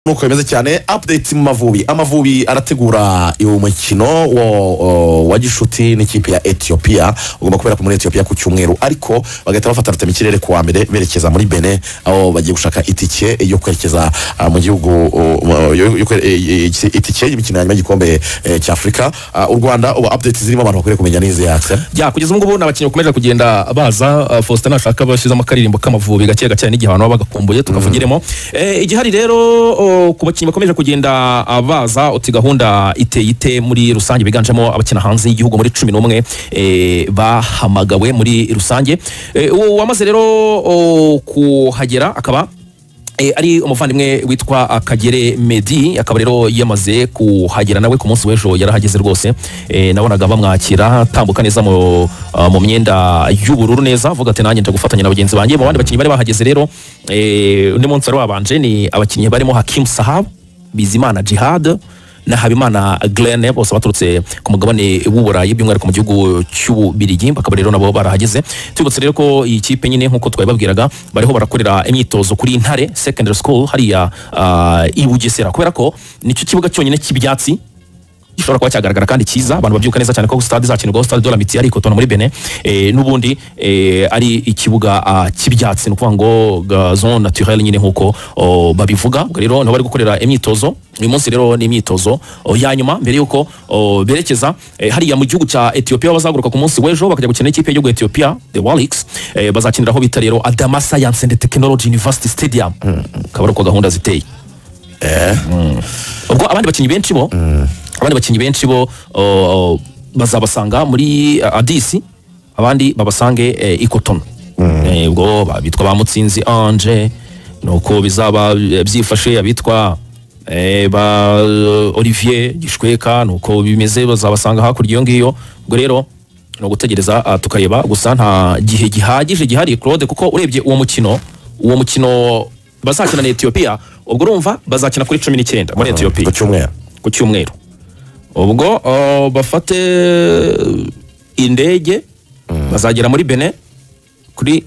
nuko bimeze cyane update mu mavubi amavubi arategura uyu mukino wo- wa gishuti n'ikipe ya etiyopiya ugomba kubera ko muri etiyopiya ku cyumweru ariko bagahita bafata rutema ikirere ku wa mbere berekeza muri bene aho bagiye gushaka itike yo kwerekeza ah, mu gihugu uh, yo- yo kwe- eh, eh, itike y'imikino ya nyuma y'igikombe eh, cy'afurika Ah, u rwanda ubu update zirimo abantu bakwiriye kumenya n'izi yakse ya kugeza ubu ngubu ni abakinnyi bakomeje kugenda baza uh, faustin nashaka bashyizemo akaririmbo k'amavubi gake gake hari n'igihe abantu baba bagakumbuye tukavugiremo Eh, igihari rero oh, ku bakinnyi bakomeje kugenda ah, baza uti gahunda iteye ite muri rusange biganjemo abakina hanze y'igihugu muri cumi n'umwe eh, bahamagawe muri rusange Eh, uwo wamaze rero oh, kuhagera akaba Eh, ari umuvandimwe witwa ah, kagere medi akaba rero yamaze kuhagera nawe ku munsi w'ejo yarahageze rwose Eh, nabonaga bamwakira atambuka neza mu ah, mu myenda y'ubururu neza avuga ati nanjye ndagufatanya na bagenzi banjye mu bandi bakinnyi bari bahageze rero eh, undi munsi wari wabanje ni abakinnyi barimo hakimu sahab bizimana jihad na habimana glen bose baturutse ku mugabane w'uburayi by'umwihariko mu gihugu cy'ububirigi bakaba rero nabo barahageze tubibutse rero ko iyi kipe nyine nk'uko twabibabwiraga bariho barakorera imyitozo kuri ntare secondary school hariya ah, i bugesera kubera ko nicyo kibuga cyonyine cy'ibyatsi gishobora kuba cyagaragara kandi cyiza abantu babyuka neza cyane ko stade izakinirwaho stade de la mitiya ariko tona muri bene eh, n'ubundi eh, ari ikibuga ah, cy'ibyatsi ni ukuvuga ngo ga- zone naturelle nyine nk'uko oh, babivuga ubwo rero niho bari gukorera imyitozo uyu munsi rero ni imyitozo oh, ya nyuma mbere y'uko oh, berekeza eh, hariya mu gihugu cya etiyopiya bazaguruka ku munsi w'ejo bakajya gukina n'ikipe y'igihugu etiyopiya the walix eh, bazakinira aho bita rero adama science and technology university stadium akaba ari uko gahunda ziteye ubwo abandi bakinnyi benshi bo abandi bakinnyi benshi bo uh, bazabasanga muri uh, adisi abandi babasange eh, i kotono Eh, ubwo ba- bitwa bamutsinzi anje nuko bizaba eh, byifashe abitwa eh, ba eh, olivier gishweka nuko bimeze bazabasanga hakurya iyo ngiyo ubwo rero ni ugutegereza ah, tukareba gusa nta gihe gihagije gihari claude kuko urebye uwo mukino uwo mukino bazakina na etiyopiya ubwo urumva bazakina kuri cumi n'icyenda muri etiyopiya ku cyumweru ku cyumweru ubwo uh, bafate indege bazagera muri bene kuri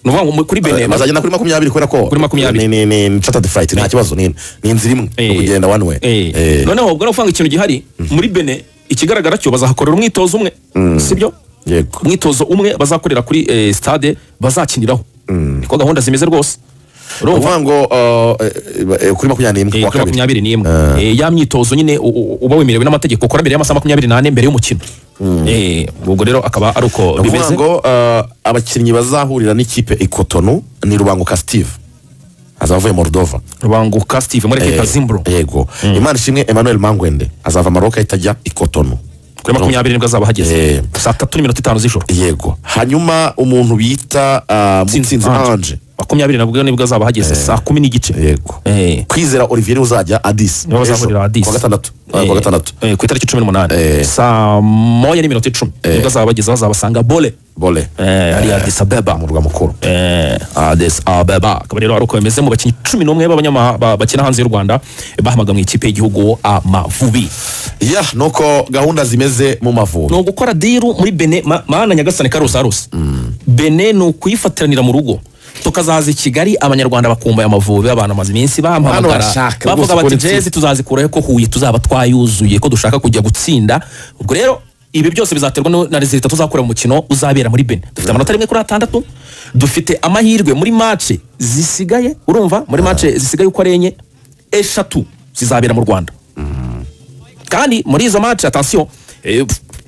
ni ukuvuga ngo mu- kuri bene Eh, bazagenda kuri makumyabiri kubera ko Kuri makumyabiri. ni- ni ni Saturday flight nta kibazo ni ni inzira imwe ni Eh. ukugenda one way Eh. Eh. noneho ubwo navuga ngo ikintu gihari muri bene ikigaragara cyo bazahakorera umwitozo umwe sibyo yego umwitozo umwe bazakorera kuri eh, stade bazakiniraho niko gahunda zimeze rwose urumva uvuga ngo uh, eh, eh, kuri makumyabiri n'imwe Eh, ku wa kuri kabiri makumyabiri n'imwe Eh, ya myitozo nyine u- u- uba wemerewe n'amategeko ukora mbere y'amasaha makumyabiri n'ane mbere y'umukino Eh, ubwo rero akaba ari uko uvuga bimeze ngo uh, abakinnyi bazahurira n'ikipe ikotonu ni rubanguka steve azava avuye moldova rubanguka steve muri Eh, leta zimbro yego imana ishimwe emmanuel mangwende azava maroc ahita ajya ikotonu kuri makumyabiri nibwo azaba Eh. hageze saa tatu n'iminota itanu z'ijoro yego hanyuma umuntu bita uh, mutsinzi Ange. ange makumyabiri nabwo nibwo azaba hageze saa kumi n'igice yego Eh. kwizera olivier niwe uzajya adisi nibo Ejo, bazahurira adisi kuwa gatandatu Ah, kuwa gatandatu Eh, ku itariki cumi n'umunani Eh. saa moya n'iminota icumi nibwo azaba bageze bazabasanga bole bole Eh, hariya Addis Ababa umurwa mukuru eh, Addis Ababa akaba rero ari uko bimeze mu bakinnyi cumi n'umwe b'abanyama ba- bakina hanze y'u Rwanda eh, bahamaga mu ikipe y'igihugu Amavubi ya nuko gahunda zimeze mu mavubi ni ugukora diru muri bene ma- mana nyagasani karusarusa bene ni ukuyifatiranira mu rugo tukazaza i kigali abanyarwanda bakumbuye amavubi abantu amaze iminsi bampamagara barashaka bavuga rwose bati kubona jezi tuzazikuraho ko huye tuzaba twayuzuye ko dushaka kujya gutsinda ubwo rero ibi byose bizaterwa no- na rezilita tuzakura mu mukino uzabera muri bene dufite amanota rimwe kuri atandatu dufite amahirwe muri mace zisigaye urumva muri mace zisigaye uko ari enye eshatu zizabera mu rwanda kandi muri izo match atasiyo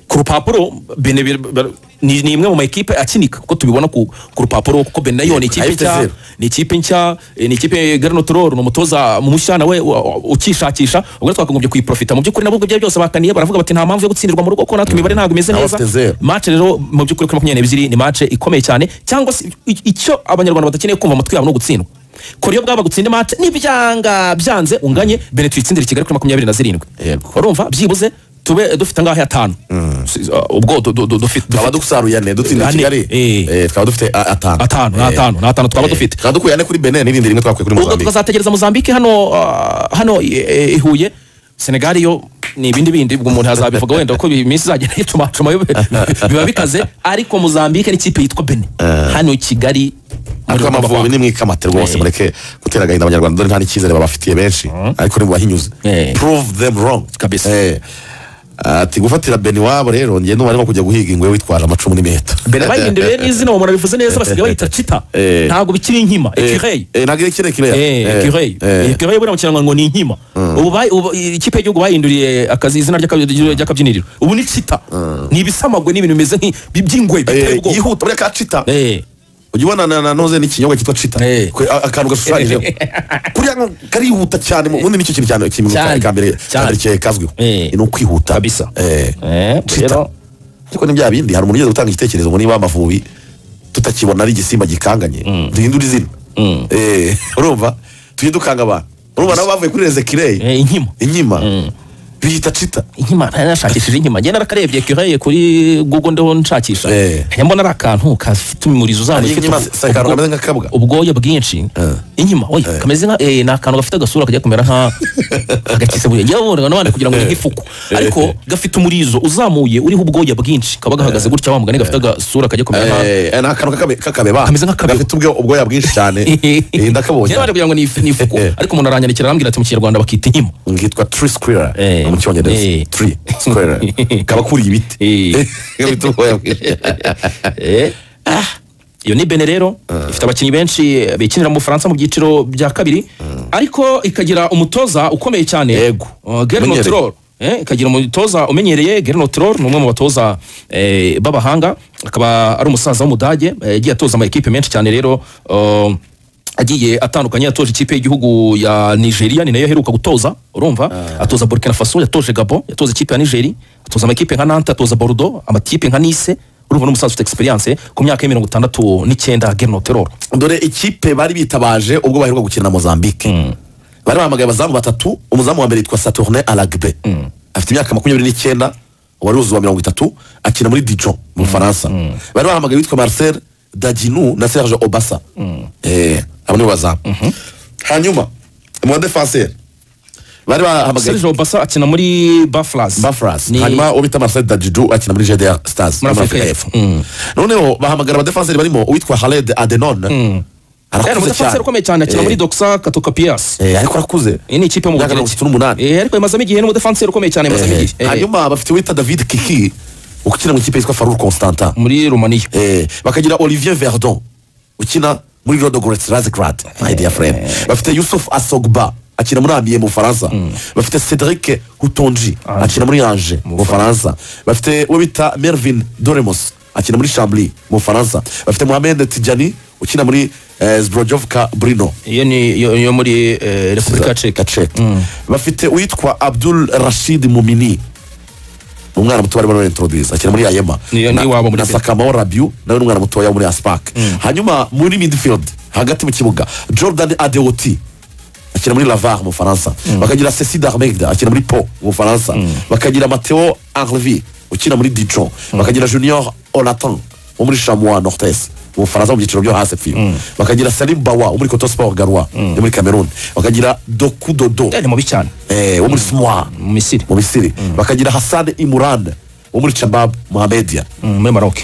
ku rupapuro Bene bir- bir- ni ni imwe mu makipe akinika kuko tubibona ku ku rupapuro kuko Bene nayo ni ikipe Ayifite nshya zero. ni ikipe nshya eh, ni ikipe Garnotrol ni umutoza mushya nawe wa- wa- ukishakisha ubwo twakagombye kuyiprofita mu by'ukuri nabo ubwo ibyo byose bakaniye baravuga bati nta mpamvu yo gutsindirwa mu rugo kuko natwe imibare ntabwo imeze Nawe neza afite zero. match rero mu by'ukuri kuri makumyabiri n'ebyiri ni match ikomeye cyane cyangwa se i- icyo abanyarwanda badakeneye kumva amatwi yabo ni ugutsindwa kora iyo bwaba gutsinda match nibyanga byanze unganye bene tuyitsindire i kigali kuri makumyabiri na zirindwi Yego. urumva byibuze tube dufite ngaho atanu Si- uh, ubwo du- du- du- dufite twaba dufite dusaruye ane dutsinda Ane, kigali eh. eh, twaba dufite a- atanu atanu ni Eh, atanu ni atanu twaba eh, dufite twaba dukuye ane kuri benin n'irindi rimwe twakuye kuri ubwo mozambique tukazategereza mozambique hano uh, hano i- i- i Huye senegali yo ni ibindi bindi ubwo umuntu azabivuga wenda ko iminsi izagenda yitumacuma biba bikaze ariko mozambique n'ikipe yitwa bene hano i kigali muri ariko Rubavu. amavubi ni mwikamate rwose Eh. mureke gutera agahinda abanyarwanda dore nta n'icyizere babafitiye benshi ariko ni mubahinyuze Eh. prove them wrong Kabisa. Eh. ati gufatira beni iwabo rero njye numva arimo kujya guhiga ingwe witwaje amacumu n'imiheto bene bayihinduye n'izina umuntu abivuze neza basigaye bayita cita Eh. ntabwo bikiri inkima ekireyi Eh, eh, ntabwo ari kiriya kiriya ekireyi ekireyi buriya mu kinyarwanda ngo ni inkima ubu bayi- ubu- ikipe y'igihugu bahinduriye akazi izina ry'aka- ry'akabyiniriro ubu ni cita ni ibisamagwe n'ibintu bimeze nk'i- by'ingwe biteye ubwoba yihuta buriya ka cita Eh. ujya ubona na na noze n'ikinyobwa cyitwa cita Eh. Kwe- a- akantu gashushanyijeho kuriya nko karihuta cyane mu- ubundi nicyo kintu cyane kimwe mu Cyane. ka- ka mbere ka Cyane. mbere cye- kazwiho Eh. ni ukwihuta Kabisa. Eh. Eh, Cita. rero- ariko ni bya bindi hari umuntu ugeze gutanga igitekerezo ngo niba amavubi tutakibona ari igisimba gikanganye duhindure izina Eh, urumva tujye dukanga abantu urumva nabo bavuye kuri Eh, rezekireyi inkima inkima biyita cita inkima nashakishije inkima ngenda nakarebye ekireyi kuri google ndiho nshakisha Eh. nkajya mbona ari akantu kafite umurizo uzamuye Hari ufite inkima ubwo- si akantu ubwo- kameze nk'akabwa? ubwoya bwinshi inyuma oya kameze nka eh, ni akantu gafite agasura kajya kumera nka agakisebuye njyewe wabona n'abandi kugira ngo ni nk'ifuku ariko gafite umurizo uzamuye uriho ubwoya bwinshi kaba gahagaze gutya wa mugani gafite agasura kajya kumera nka Eh, eh, ni akantu k'akabe- k'akabeba Kameze nk'akabeba. gafite ubwo- ubwoya bwinshi cyane Eh, ndakabonye Njyewe wabona kugira ngo ni if- ni ifuku ariko umuntu aranyandikira arambwira ati mu kinyarwanda bakita inkima ngitwa tree square Eh. mu cyongereza Eh. tree square kaba kuriye ibiti Eh. Gafite ubwoya bwinshi. Ah, iyo ni bene rero ifite abakinnyi benshi bikinira mu bufaransa mu byiciro bya kabiri ariko ikagira umutoza ukomeye cyane Yego. Uh, Gernot Umenyereye. Rohr. Eh, ikagira umutoza umenyereye Gernot Rohr ni umwe mu batoza eh, b'abahanga akaba ari umusaza w'umudage eh, yagiye atoza ama ekipe menshi cyane rero uh, agiye atandukanye yatoje ikipe y'igihugu ya Nigeria ni nayo aheruka gutoza urumva atoza Burkina Faso yatoje Gabon yatoza ikipe ya Nigeria atoza amakipe nka Nantes atoza Bordeaux amakipe nka Nice urumva n'umusaza ufite experience ku myaka y'imirongo itandatu n'icyenda Gernot Rohr dore ikipe bari bitabaje ubwo baheruka gukina na mozambique bari bahamagaye abazamu batatu umuzamu wa mbere yitwa saturne aragbe afite imyaka makumyabiri n'icyenda wari uzuba mirongo itatu akina muri dijon mu bufaransa bari bahamagaye witwa marcel daginu na serge obasa Eh, abo nibo bazamu hanyuma mu badefanseri bari bahamagaye Serge Obasa akina muri Baflas Bafras Ni- hanyuma uwo bita Marcel Dadjidu akina muri GDR Stars Muri muri Afurika Afurika y'Epfo. y'Epfo noneho bahamagara abadefanseri barimo uwitwa Khaled Adenon Yari arakuze cyane umudefanseri ukomeye cyane akina muri Doxa Katoka Pias Eh, ariko arakuze iyi ni ikipe yo mu Imyaka mirongo itatu n'umunani Eh, ariko imazamo igihe ni umudefanseri ukomeye cyane imazamo Eh, igihe Eh, hanyuma bafite uwita David Kiki ukina mu ikipe yitwa Farur Constantin muri Romania Eh, bakagira Olivier Verdon ukina muri Rodogorets Razgrad my dear friend bafite Yusuf Asogba akina muri Amiens mu Bufaransa bafite Cedric Hutonji akina muri Angers mu Bufaransa bafite uwo bita Mervin Doremos akina muri Chambly mu Bufaransa bafite Mohamed Tijani ukina muri eh, Zbrojovka Brno iyo ni yo, yo muri eh, Repubulika ya Czech Kacek bafite uwitwa Abdul Rashid Mumini umwana muto barimo barintroduce akina muri Ayema Ni- ni Na- iwabo muri na Benin. Sakamao Rabiu nawe ni umwana mutoya wo muri Aspak hanyuma muri midfield hagati mu kibuga Jordan Adeoti akina muri Lavar mu Faransa bakagira Ceci Darmegda akina muri Po mu Faransa bakagira Matteo Arvi ukina muri Dijon bakagira Junior Olatan wo muri Chamois Nortes mu Faransa mu byiciro byo hasi fiyo bakagira Salim Bawa wo muri Coto Sport Garoua yo muri Cameroon bakagira Doku Dodo Eh, ni mubi cyane eh, wo muri Smoa mu Misiri mu Misiri bakagira Hassan Imran wo muri Shabab Mohamedia mm, muri Maroc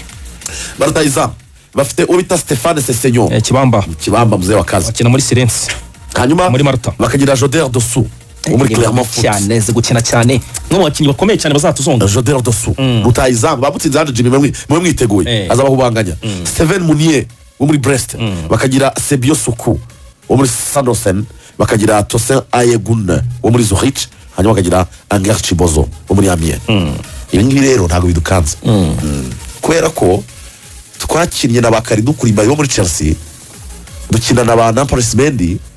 barutayizamu bafite uwo bita Stéphane Sesenyo eh, Kibamba kibamba muzee wa kazi akina muri Sirense hanyuma Muri Maruta. bakagira Joder Dosu wo muri Clermont Foot cyane ze gukina cyane no mu bakinnyi bakomeye cyane bazatuzonga Joder Dosu rutayizamu bamutsinze hano Jimmy mwe mwe mwiteguye Eh. aza abahubanganya Steven Munier wo muri Brest bakagira Sebio Suku wo muri Sandosen bakagira Tosin Ayegun wo muri Zurich hanyuma bakagira Anger Chibozo wo muri Amiens ibi ngibi rero ntabwo bidukanze Mm. kubera ko twakinnye na ba Karidou Koulibaly wo muri Chelsea dukina na ba Nampalys Mendy